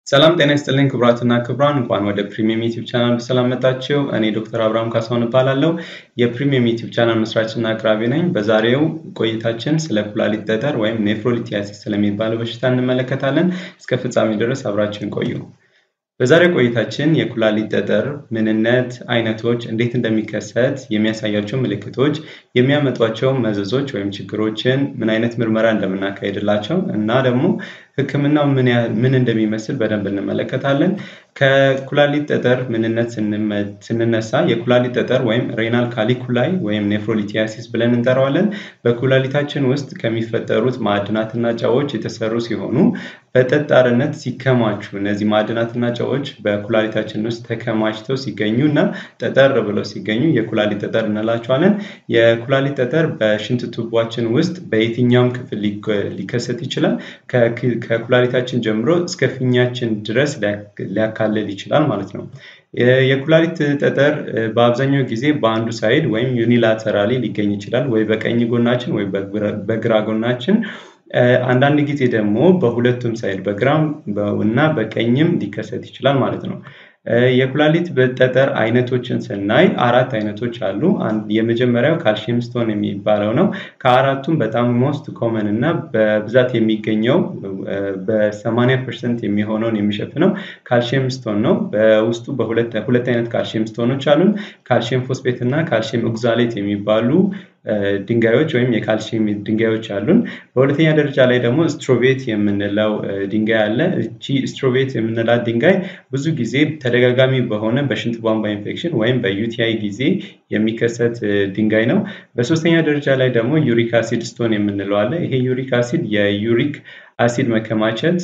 ሰላም ጤና ይስጥልኝ ክቡራትና ክቡራን፣ እንኳን ወደ ፕሪሚየም ዩቲዩብ ቻናል በሰላም መጣችሁ። እኔ ዶክተር አብርሃም ካሳሁን እባላለሁ። የፕሪሚየም ዩቲዩብ ቻናል መስራችና አቅራቢ ነኝ። በዛሬው ቆይታችን ስለ ኩላሊት ጠጠር ወይም ኔፍሮሊቲያሲስ ስለሚባለው በሽታ እንመለከታለን። እስከ ፍጻሜ ድረስ አብራችሁን ቆዩ። በዛሬው ቆይታችን የኩላሊት ጠጠር ምንነት፣ አይነቶች፣ እንዴት እንደሚከሰት የሚያሳያቸው ምልክቶች፣ የሚያመጧቸው መዘዞች ወይም ችግሮችን፣ ምን አይነት ምርመራ እንደምናካሄድላቸው እና ደግሞ ሕክምናው ምን እንደሚመስል በደንብ እንመለከታለን። ከኩላሊት ጠጠር ምንነት ስንነሳ የኩላሊት ጠጠር ወይም ሬናል ካሊኩላይ ወይም ኔፍሮሊቲያሲስ ብለን እንጠራዋለን። በኩላሊታችን ውስጥ ከሚፈጠሩት ማዕድናትና ጨዎች የተሰሩ ሲሆኑ በጠጣርነት ሲከማቹ እነዚህ ማዕድናትና ጨዎች በኩላሊታችን ውስጥ ተከማችተው ሲገኙ እና ጠጠር ብለው ሲገኙ የኩላሊት ጠጠር እንላቸዋለን። የኩላሊት ጠጠር በሽንት ቱቧችን ውስጥ በየትኛውም ክፍል ሊከሰት ይችላል። ከኩላሊታችን ጀምሮ እስከ ፊኛችን ድረስ ሊያካልል ይችላል ማለት ነው። የኩላሊት ጠጠር በአብዛኛው ጊዜ በአንዱ ሳይድ ወይም ዩኒላተራሊ ሊገኝ ይችላል፣ ወይ በቀኝ ጎናችን ወይ በግራ ጎናችን። አንዳንድ ጊዜ ደግሞ በሁለቱም ሳይድ በግራም እና በቀኝም ሊከሰት ይችላል ማለት ነው። የኩላሊት ጠጠር አይነቶችን ስናይ አራት አይነቶች አሉ። የመጀመሪያው ካልሽየም ስቶን የሚባለው ነው። ከአራቱም በጣም ሞስት ኮመን እና በብዛት የሚገኘው በ80 ፐርሰንት የሚሆነውን የሚሸፍነው ካልሽየም ስቶን ነው። በውስጡ በሁለት አይነት ካልሽየም ስቶኖች አሉን። ካልሽየም ፎስፌት እና ካልሽየም ኦግዛሌት የሚባሉ ድንጋዮች ወይም የካልሲየም ድንጋዮች አሉን። በሁለተኛ ደረጃ ላይ ደግሞ ስትሮቤት የምንለው ድንጋይ አለ። እቺ ስትሮቤት የምንላት ድንጋይ ብዙ ጊዜ ተደጋጋሚ በሆነ በሽንት ቧንቧ ኢንፌክሽን ወይም በዩቲአይ ጊዜ የሚከሰት ድንጋይ ነው። በሶስተኛ ደረጃ ላይ ደግሞ ዩሪክ አሲድ ስቶን የምንለው አለ። ይሄ ዩሪክ አሲድ የዩሪክ አሲድ መከማቸት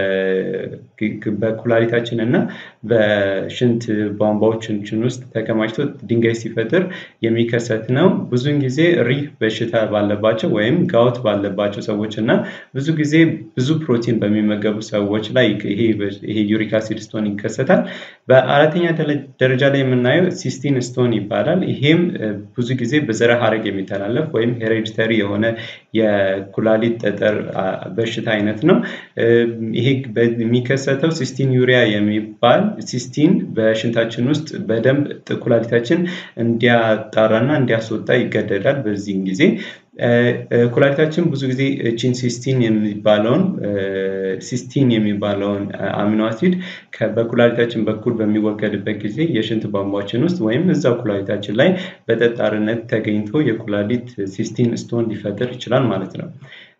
በኩላሊታችን እና በሽንት ቧንቧዎቻችን ውስጥ ተከማችቶ ድንጋይ ሲፈጥር የሚከሰት ነው። ብዙውን ጊዜ ሪህ በሽታ ባለባቸው ወይም ጋውት ባለባቸው ሰዎች እና ብዙ ጊዜ ብዙ ፕሮቲን በሚመገቡ ሰዎች ላይ ይሄ ዩሪክ አሲድ ስቶን ይከሰታል። በአራተኛ ደረጃ ላይ የምናየው ሲስቲን ስቶን ይባላል። ይሄም ብዙ ጊዜ በዘረ ሐረግ የሚተላለፍ ወይም ሄሬዲተሪ የሆነ የኩላሊት ጠጠር በሽታ አይነት ነው። ይሄ የሚከሰተው ሲስቲን ዩሪያ የሚባል ሲስቲን በሽንታችን ውስጥ በደንብ ኩላሊታችን እንዲያጣራና እንዲያስወጣ ይገደዳል። በዚህም ጊዜ ኩላሊታችን ብዙ ጊዜ ቺን ሲስቲን የሚባለውን ሲስቲን የሚባለውን አሚኖ አሲድ በኩላሊታችን በኩል በሚወገድበት ጊዜ የሽንት ቧንቧችን ውስጥ ወይም እዛው ኩላሊታችን ላይ በጠጣርነት ተገኝቶ የኩላሊት ሲስቲን ስቶን ሊፈጥር ይችላል ማለት ነው።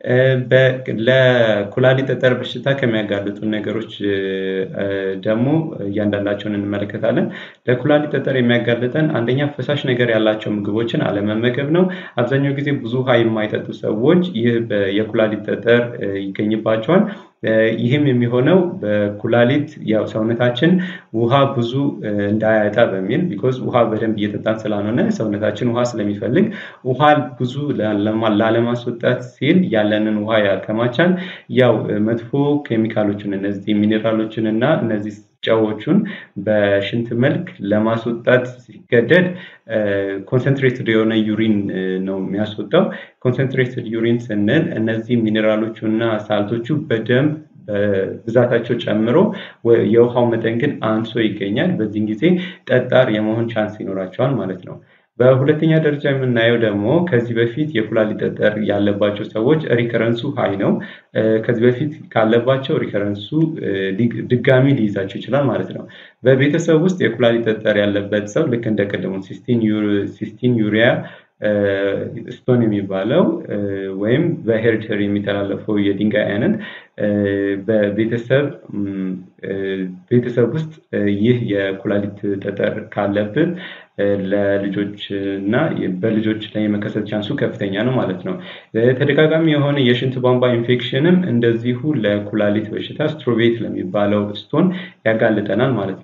ለኩላሊት ጠጠር በሽታ ከሚያጋልጡ ነገሮች ደግሞ እያንዳንዳቸውን እንመለከታለን። ለኩላሊት ጠጠር የሚያጋልጠን አንደኛ ፈሳሽ ነገር ያላቸው ምግቦችን አለመመገብ ነው። አብዛኛው ጊዜ ብዙ ውሃ የማይጠጡ ሰዎች ይህ የኩላሊት ጠጠር ይገኝባቸዋል። ይህም የሚሆነው በኩላሊት ያው ሰውነታችን ውሃ ብዙ እንዳያጣ በሚል ቢኮዝ ውሃ በደንብ እየጠጣን ስላልሆነ ሰውነታችን ውሃ ስለሚፈልግ ውሃ ብዙ ላለማስወጣት ሲል ያለንን ውሃ ያከማቻል። ያው መጥፎ ኬሚካሎችን እነዚህ ሚኔራሎችን እና እነዚህ ጨዎቹን በሽንት መልክ ለማስወጣት ሲገደድ ኮንሰንትሬትድ የሆነ ዩሪን ነው የሚያስወጣው። ኮንሰንትሬትድ ዩሪን ስንል እነዚህ ሚኔራሎቹ እና ሳልቶቹ በደንብ በብዛታቸው ጨምሮ የውሃው መጠን ግን አንሶ ይገኛል። በዚህም ጊዜ ጠጣር የመሆን ቻንስ ይኖራቸዋል ማለት ነው። በሁለተኛ ደረጃ የምናየው ደግሞ ከዚህ በፊት የኩላሊት ጠጠር ያለባቸው ሰዎች ሪከረንሱ ሀይ ነው። ከዚህ በፊት ካለባቸው ሪከረንሱ ድጋሚ ሊይዛቸው ይችላል ማለት ነው። በቤተሰብ ውስጥ የኩላሊት ጠጠር ያለበት ሰው ልክ እንደ ቀደሙ ሲስቲን ዩሪያ ስቶን የሚባለው ወይም በሄሪተሪ የሚተላለፈው የድንጋይ አይነት በቤተሰብ ቤተሰብ ውስጥ ይህ የኩላሊት ጠጠር ካለብን ለልጆች እና በልጆች ላይ የመከሰት ቻንሱ ከፍተኛ ነው ማለት ነው። ተደጋጋሚ የሆነ የሽንት ቧንቧ ኢንፌክሽንም እንደዚሁ ለኩላሊት በሽታ ስትሮቤት ለሚባለው ስቶን ያጋልጠናል ማለት ነው።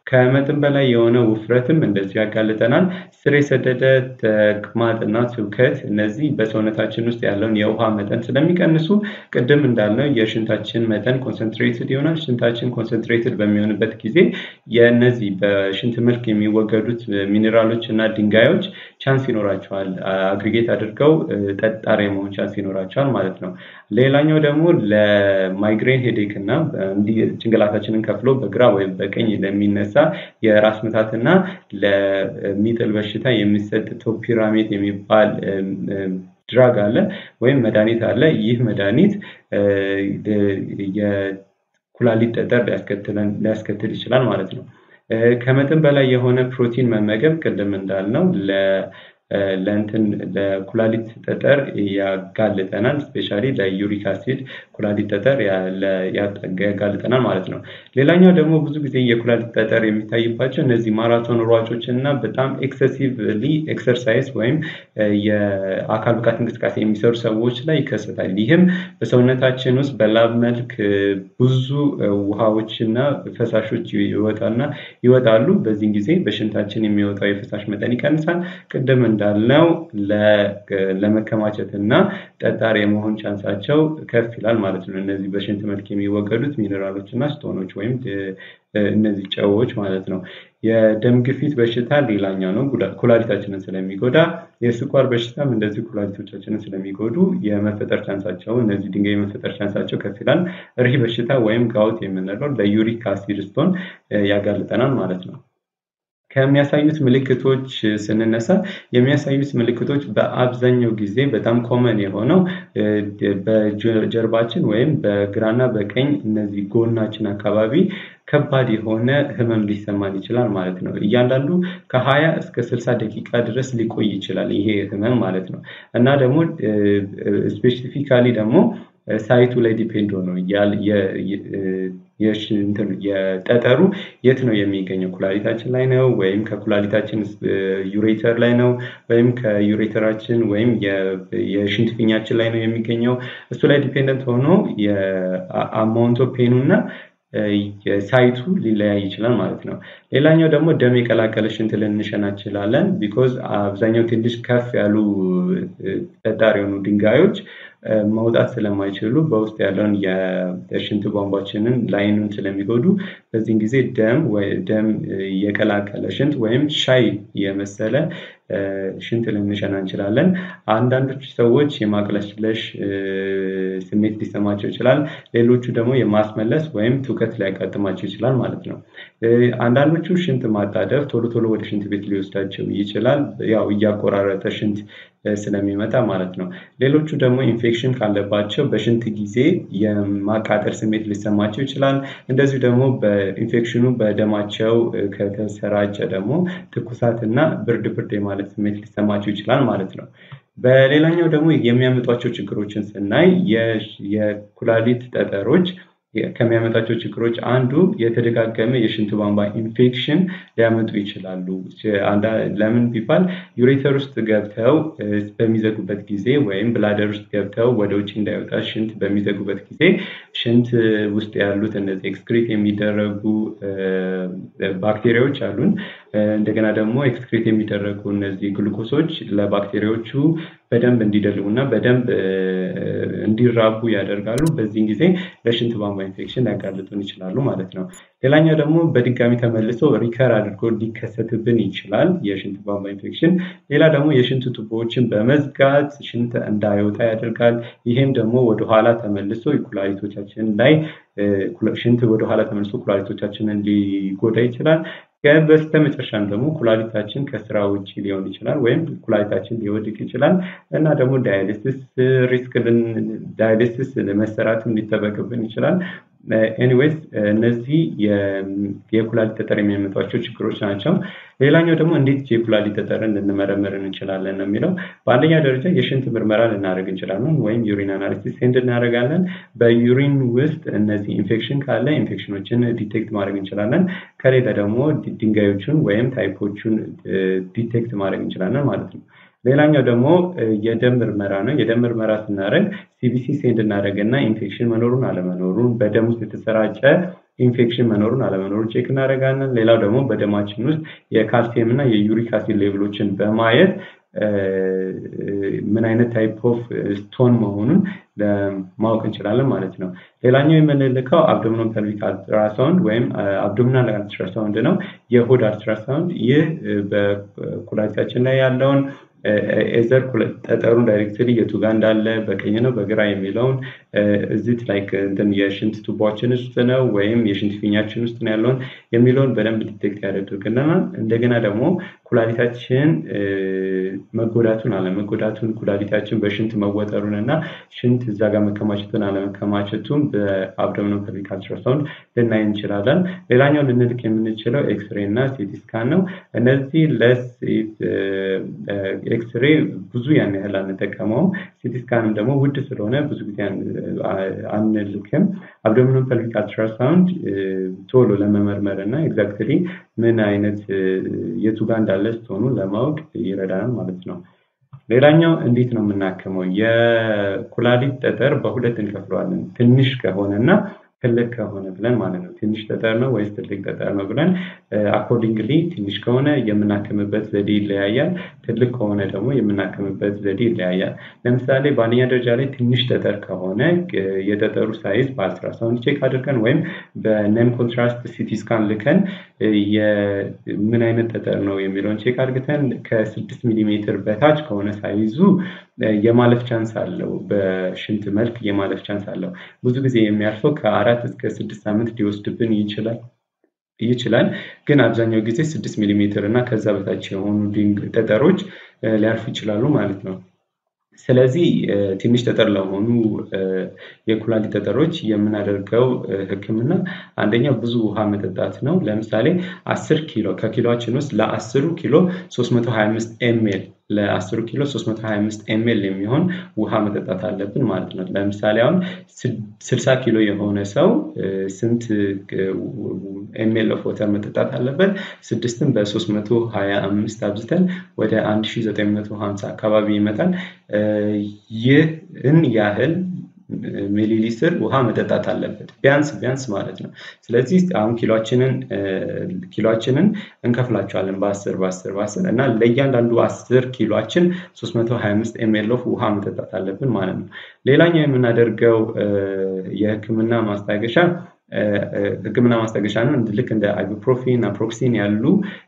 ከመጠን በላይ የሆነ ውፍረትም እንደዚሁ ያጋልጠናል። ስር የሰደደ ተቅማጥና ትውከት እነዚህ በሰውነታችን ውስጥ ያለውን የውሃ መጠን ስለሚቀንሱ ቅድም እንዳልነው የሽንታችን መጠን ኮንሰንትሬትድ ይሆናል። ሽንታችን ኮንሰንትሬትድ በሚሆንበት ጊዜ የእነዚህ በሽንት መልክ የሚወገዱት ሚኔራሎች እና ድንጋዮች ቻንስ ይኖራቸዋል አግሪጌት አድርገው ጠጣር የመሆን ቻንስ ይኖራቸዋል ማለት ነው። ሌላኛው ደግሞ ለማይግሬን ሄዴክ እና እንዲህ ጭንቅላታችንን ከፍሎ በግራ ወይም በቀኝ ለሚነሳ የራስ ምታትና ለሚጥል በሽታ የሚሰጥ ቶፒራሜት የሚባል ድራግ አለ ወይም መድኃኒት አለ። ይህ መድኃኒት የኩላሊት ጠጠር ሊያስከትል ይችላል ማለት ነው። ከመጠን በላይ የሆነ ፕሮቲን መመገብ ቅድም እንዳልነው ለእንትን ለኩላሊት ጠጠር ያጋልጠናል። ስፔሻሊ ለዩሪክ አሲድ ኩላሊት ጠጠር ያጋልጠናል ማለት ነው። ሌላኛው ደግሞ ብዙ ጊዜ የኩላሊት ጠጠር የሚታይባቸው እነዚህ ማራቶን ሯጮች እና በጣም ኤክሰሲቭሊ ኤክሰርሳይዝ ወይም የአካል ብቃት እንቅስቃሴ የሚሰሩ ሰዎች ላይ ይከሰታል። ይህም በሰውነታችን ውስጥ በላብ መልክ ብዙ ውሃዎች እና ፈሳሾች ይወጣና ይወጣሉ። በዚህን ጊዜ በሽንታችን የሚወጣው የፈሳሽ መጠን ይቀንሳል። ቅድም እንዳልነው ለመከማቸት እና ጠጣር የመሆን ቻንሳቸው ከፍ ይላል ማለት ነው። እነዚህ በሽንት መልክ የሚወገዱት ሚኔራሎች እና ስቶኖች ወይም እነዚህ ጨዎች ማለት ነው። የደም ግፊት በሽታ ሌላኛው ነው። ኩላሊታችንን ስለሚጎዳ የስኳር በሽታም እንደዚህ ኩላሊቶቻችንን ስለሚጎዱ የመፈጠር ቻንሳቸው እነዚህ ድንጋይ የመፈጠር ቻንሳቸው ከፍ ይላል። ሪህ በሽታ ወይም ጋውት የምንለው ለዩሪክ አሲድ ስቶን ያጋልጠናል ማለት ነው። ከሚያሳዩት ምልክቶች ስንነሳ የሚያሳዩት ምልክቶች በአብዛኛው ጊዜ በጣም ኮመን የሆነው በጀርባችን ወይም በግራና በቀኝ እነዚህ ጎናችን አካባቢ ከባድ የሆነ ህመም ሊሰማን ይችላል ማለት ነው። እያንዳንዱ ከሀያ እስከ ስልሳ ደቂቃ ድረስ ሊቆይ ይችላል ይሄ ህመም ማለት ነው። እና ደግሞ ስፔሲፊካሊ ደግሞ ሳይቱ ላይ ዲፔንድ ሆኖ የጠጠሩ የት ነው የሚገኘው? ኩላሊታችን ላይ ነው ወይም ከኩላሊታችን ዩሬተር ላይ ነው ወይም ከዩሬተራችን ወይም የሽንት ፊኛችን ላይ ነው የሚገኘው? እሱ ላይ ዲፔንደንት ሆኖ የአማውንት ኦፍ ፔኑ እና ሳይቱ ሊለያይ ይችላል ማለት ነው። ሌላኛው ደግሞ ደም የቀላቀለ ሽንት ልንሸና እንችላለን። ቢኮዝ አብዛኛው ትንሽ ከፍ ያሉ ጠጣር የሆኑ ድንጋዮች መውጣት ስለማይችሉ በውስጥ ያለውን የሽንት ቧንቧችንን ላይኑን ስለሚጎዱ በዚህን ጊዜ ደም ደም የቀላቀለ ሽንት ወይም ሻይ የመሰለ ሽንት ልንሸና እንችላለን። አንዳንዶች ሰዎች የማቅለሽለሽ ስሜት ሊሰማቸው ይችላል። ሌሎቹ ደግሞ የማስመለስ ወይም ትውከት ሊያጋጥማቸው ይችላል ማለት ነው። አንዳንዶቹ ሽንት ማጣደፍ ቶሎ ቶሎ ወደ ሽንት ቤት ሊወስዳቸው ይችላል። ያው እያቆራረጠ ሽንት ስለሚመጣ ማለት ነው። ሌሎቹ ደግሞ ኢንፌክሽን ካለባቸው በሽንት ጊዜ የማቃጠል ስሜት ሊሰማቸው ይችላል። እንደዚሁ ደግሞ በኢንፌክሽኑ በደማቸው ከተሰራጨ ደግሞ ትኩሳት እና ብርድ ብርድ የማለት ስሜት ሊሰማቸው ይችላል ማለት ነው። በሌላኛው ደግሞ የሚያመጧቸው ችግሮችን ስናይ የኩላሊት ጠጠሮች ከሚያመጣቸው ችግሮች አንዱ የተደጋገመ የሽንት ቧንቧ ኢንፌክሽን ሊያመጡ ይችላሉ። ለምን ቢባል ዩሬተር ውስጥ ገብተው በሚዘጉበት ጊዜ ወይም ብላደር ውስጥ ገብተው ወደ ውጭ እንዳይወጣ ሽንት በሚዘጉበት ጊዜ ሽንት ውስጥ ያሉት እነዚህ ኤክስክሪት የሚደረጉ ባክቴሪያዎች አሉን። እንደገና ደግሞ ኤክስክሪት የሚደረጉ እነዚህ ግሉኮሶች ለባክቴሪያዎቹ በደንብ እንዲደልቡ እና በደንብ እንዲራቡ ያደርጋሉ። በዚህን ጊዜ ለሽንት ቧንቧ ኢንፌክሽን ሊያጋልጡን ይችላሉ ማለት ነው። ሌላኛው ደግሞ በድጋሚ ተመልሶ ሪከር አድርጎ ሊከሰትብን ይችላል የሽንት ቧንቧ ኢንፌክሽን። ሌላ ደግሞ የሽንት ቱቦዎችን በመዝጋት ሽንት እንዳይወጣ ያደርጋል። ይህም ደግሞ ወደኋላ ተመልሶ ኩላሊቶቻችን ላይ ሽንት ወደኋላ ተመልሶ ኩላሊቶቻችንን ሊጎዳ ይችላል። በስተመጨረሻም ደግሞ ኩላሊታችን ከስራ ውጭ ሊሆን ይችላል ወይም ኩላሊታችን ሊወድቅ ይችላል እና ደግሞ ዳያሊሲስ ሪስክ ዳያሊሲስ መሰራትም ሊጠበቅብን ይችላል። ኤኒዌይስ እነዚህ የኩላሊት ጠጠር የሚያመጧቸው ችግሮች ናቸው። ሌላኛው ደግሞ እንዴት የኩላሊት ጠጠርን ልንመረምር እንችላለን ነው የሚለው። በአንደኛ ደረጃ የሽንት ምርመራ ልናደርግ እንችላለን ወይም ዩሪን አናሊሲስ ሴንድ እናደርጋለን። በዩሪን ውስጥ እነዚህ ኢንፌክሽን ካለ ኢንፌክሽኖችን ዲቴክት ማድረግ እንችላለን። ከሌለ ደግሞ ድንጋዮቹን ወይም ታይፖቹን ዲቴክት ማድረግ እንችላለን ማለት ነው። ሌላኛው ደግሞ የደም ምርመራ ነው። የደም ምርመራ ስናደርግ ሲቢሲ ሴንድ እናደርግና ኢንፌክሽን መኖሩን አለመኖሩን በደም ውስጥ የተሰራጨ ኢንፌክሽን መኖሩን አለመኖሩን ቼክ እናደርጋለን። ሌላው ደግሞ በደማችን ውስጥ የካልሲየም እና የዩሪክ አሲድ ሌቭሎችን በማየት ምን አይነት ታይፕ ኦፍ ስቶን መሆኑን ማወቅ እንችላለን ማለት ነው። ሌላኛው የምንልከው አብዶሚኖ ፐልቪክ አልትራሳውንድ ወይም አብዶሚናል አልትራሳውንድ ነው። የሆድ አልትራሳውንድ ይህ በኩላሊታችን ላይ ያለውን ኤዘር ጠጠሩን ዳይሬክትሊ የቱ ጋር እንዳለ በቀኝ ነው በግራ የሚለውን እዚት ላይክ እንትን የሽንት ቱቦችን ውስጥ ነው ወይም የሽንት ፊኛችን ውስጥ ነው ያለውን የሚለውን በደንብ ዲቴክት ያደርግልናል። እንደገና ደግሞ ኩላሊታችን መጎዳቱን አለመጎዳቱን ኩላሊታችን በሽንት መወጠሩን እና ሽንት እዛ ጋር መከማቸቱን አለመከማቸቱን በአብዶሚኖ ፐልቪክ አልትራሳውንድ ልናይ እንችላለን። ሌላኛው ልንልክ የምንችለው ኤክስሬ እና ሲቲ ስካን ነው። እነዚህ ለሴት ኤክስሬ ብዙ ያን ያህል አንጠቀመውም። ሲቲ ስካንም ደግሞ ውድ ስለሆነ ብዙ ጊዜ አንልክም። አብዶሚኖ ፐልቪክ አልትራሳውንድ ቶሎ ለመመርመር እና ኤግዛክትሊ ምን አይነት የቱ ጋር እንዳለ ስትሆኑ ለማወቅ ይረዳናል ማለት ነው። ሌላኛው እንዴት ነው የምናክመው? የኩላሊት ጠጠር በሁለት እንከፍለዋለን። ትንሽ ከሆነ እና ትልቅ ከሆነ ብለን ማለት ነው። ትንሽ ጠጠር ነው ወይስ ትልቅ ጠጠር ነው ብለን አኮርዲንግሊ ትንሽ ከሆነ የምናክምበት ዘዴ ይለያያል። ትልቅ ከሆነ ደግሞ የምናክምበት ዘዴ ይለያያል። ለምሳሌ በአንደኛ ደረጃ ላይ ትንሽ ጠጠር ከሆነ የጠጠሩ ሳይዝ በአልትራሳውንድ ቼክ አድርገን ወይም በነን ኮንትራስት ሲቲ ስካን ልከን ምን አይነት ጠጠር ነው የሚለውን ቼክ አድርገን ከስድስት ሚሊሜትር በታች ከሆነ ሳይዙ የማለፍ ቻንስ አለው። በሽንት መልክ የማለፍ ቻንስ አለው። ብዙ ጊዜ የሚያልፈው ከአራት እስከ ስድስት ሳምንት ሊወስድብን ይችላል ይችላል ግን አብዛኛው ጊዜ ስድስት ሚሊሜትር እና ከዛ በታች የሆኑ ጠጠሮች ሊያልፉ ይችላሉ ማለት ነው። ስለዚህ ትንሽ ጠጠር ለሆኑ የኩላሊት ጠጠሮች የምናደርገው ሕክምና አንደኛው ብዙ ውሃ መጠጣት ነው። ለምሳሌ አስር ኪሎ ከኪሎችን ውስጥ ለአስሩ ኪሎ 325 ኤምኤል ለአስሩ ኪሎ 325 ኤምኤል የሚሆን ውሃ መጠጣት አለብን ማለት ነው። ለምሳሌ አሁን 60 ኪሎ የሆነ ሰው ስንት ኤምኤል ኦፍ ወተር መጠጣት አለበት? ስድስትን በ325 አብዝተን ወደ 1950 አካባቢ ይመጣል። ይህን ያህል ሚሊ ሊትር ውሃ መጠጣት አለበት ቢያንስ ቢያንስ ማለት ነው። ስለዚህ አሁን ኪሎችንን ኪሎችንን እንከፍላቸዋለን በአስር በአስር በአስር እና ለእያንዳንዱ አስር ኪሎችን 325 ኤምኤል ኦፍ ውሃ መጠጣት አለብን ማለት ነው። ሌላኛው የምናደርገው የህክምና ማስታገሻ ህክምና ማስታገሻ ነው። ልክ እንደ አይቡፕሮፊን፣ ናፕሮክሲን ያሉ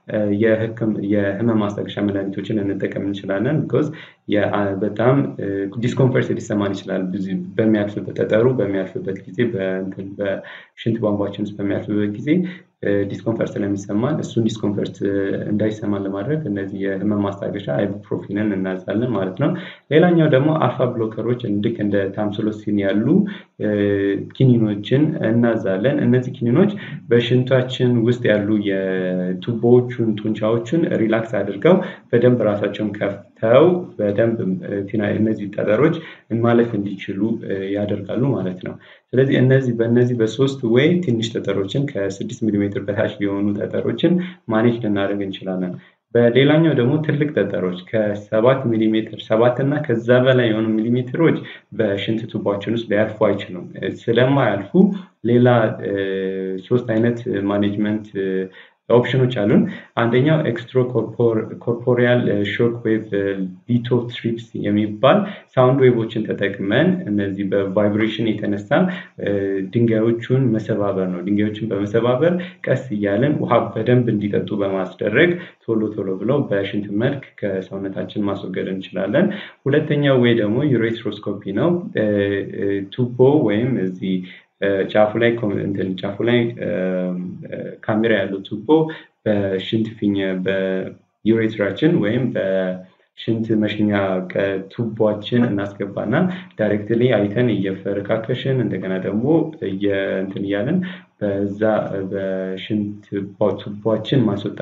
የህመም ማስታገሻ መድኃኒቶችን እንጠቀም እንችላለን። ቢኮዝ በጣም ዲስኮምፈርት ሊሰማን ይችላል በሚያልፍበት ጠጠሩ በሚያልፍበት ጊዜ በሽንት ቧንቧችን ውስጥ በሚያልፍበት ጊዜ ዲስኮምፈርት ስለሚሰማን እሱን ዲስኮምፈርት እንዳይሰማን ለማድረግ እነዚህ የህመም ማስታገሻ አይቡፕሮፊንን እናዛለን ማለት ነው። ሌላኛው ደግሞ አልፋ ብሎከሮች ልክ እንደ ታምስሎሲን ያሉ ኪኒኖችን እናዛለን። እነዚህ ኪኒኖች በሽንታችን ውስጥ ያሉ የቱቦዎቹን ጡንቻዎቹን ሪላክስ አድርገው በደንብ ራሳቸውን ከፍተው በደንብ እነዚህ ጠጠሮች ማለፍ እንዲችሉ ያደርጋሉ ማለት ነው። ስለዚህ እነዚህ በእነዚህ በሶስት ወይ ትንሽ ጠጠሮችን ከስድስት ሚሊሜትር በታች የሆኑ ጠጠሮችን ማኔጅ ልናደርግ እንችላለን። በሌላኛው ደግሞ ትልቅ ጠጠሮች ከሰባት ሚሊሜትር ሰባት እና ከዛ በላይ የሆኑ ሚሊሜትሮች በሽንት ቱቧችን ውስጥ ሊያልፉ አይችሉም። ስለማያልፉ ሌላ ሶስት አይነት ማኔጅመንት ኦፕሽኖች አሉን። አንደኛው ኤክስትሮ ኮርፖሪያል ሾክ ዌቭ ቢቶ ትሪፕስ የሚባል ሳውንድ ዌቮችን ተጠቅመን እነዚህ በቫይብሬሽን የተነሳ ድንጋዮቹን መሰባበር ነው። ድንጋዮችን በመሰባበር ቀስ እያለን ውሃ በደንብ እንዲጠጡ በማስደረግ ቶሎ ቶሎ ብለው በሽንት መልክ ከሰውነታችን ማስወገድ እንችላለን። ሁለተኛው ወይ ደግሞ ዩሬትሮስኮፒ ነው። ቱቦ ወይም እዚህ ጫፉ ላይ እንትን ጫፉ ላይ ካሜራ ያለው ቱቦ በሽንት ፊኛ በዩሬትራችን ወይም በሽንት መሽኛ ቱቦችን እናስገባና ዳይሬክትሊ አይተን እየፈረካከሽን እንደገና ደግሞ እንትን እያለን በዛ በሽንት ቱቦችን ማስወጣት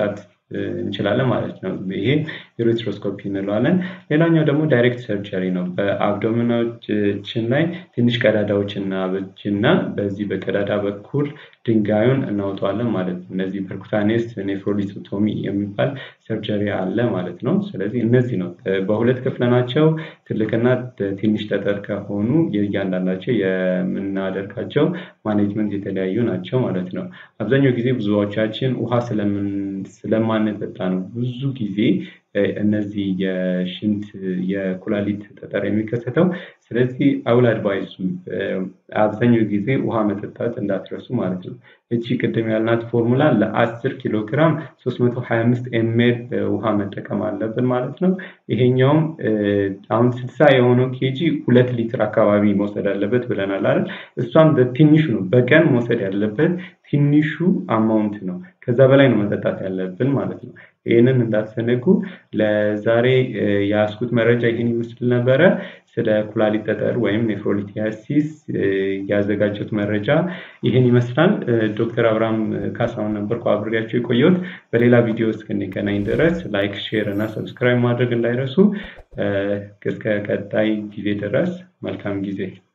እንችላለን ማለት ነው። ይሄ ዩሬትሮስኮፒ እንለዋለን። ሌላኛው ደግሞ ዳይሬክት ሰርጀሪ ነው። በአብዶሚኖችን ላይ ትንሽ ቀዳዳዎች እናበጅና በዚህ በቀዳዳ በኩል ድንጋዩን እናውጠዋለን ማለት ነው። እነዚህ ፐርኩታኔስ ኔፍሮሊቶቶሚ የሚባል ሰርጀሪ አለ ማለት ነው። ስለዚህ እነዚህ ነው በሁለት ክፍለናቸው ትልቅና ትንሽ ጠጠር ከሆኑ የእያንዳንዳቸው የምናደርጋቸው ማኔጅመንት የተለያዩ ናቸው ማለት ነው። አብዛኛው ጊዜ ብዙዎቻችን ውሃ ስለማንጠጣ ነው ብዙ ጊዜ እነዚህ የሽንት የኩላሊት ጠጠር የሚከሰተው። ስለዚህ አውል አድቫይሱ አብዛኛው ጊዜ ውሃ መጠጣት እንዳትረሱ ማለት ነው። እቺ ቅድም ያልናት ፎርሙላ ለአስር ኪሎ ግራም 325 ኤምኤል ውሃ መጠቀም አለብን ማለት ነው። ይሄኛውም አሁን ስልሳ የሆነው ኬጂ ሁለት ሊትር አካባቢ መውሰድ አለበት ብለናል አይደል? እሷም በትንሹ ነው በቀን መውሰድ ያለበት ትንሹ አማውንት ነው። ከዛ በላይ ነው መጠጣት ያለብን ማለት ነው። ይህንን እንዳትዘነጉ። ለዛሬ የያዝኩት መረጃ ይህን ይመስል ነበረ። ስለ ኩላሊት ጠጠር ወይም ኔፍሮሊቲያሲስ ያዘጋጀሁት መረጃ ይህን ይመስላል። ዶክተር አብርሃም ካሳሁን ነበርኩ አብሬያቸው የቆየሁት። በሌላ ቪዲዮ እስክንገናኝ ድረስ ላይክ፣ ሼር እና ሰብስክራይብ ማድረግ እንዳይረሱ። እስከ ቀጣይ ጊዜ ድረስ መልካም ጊዜ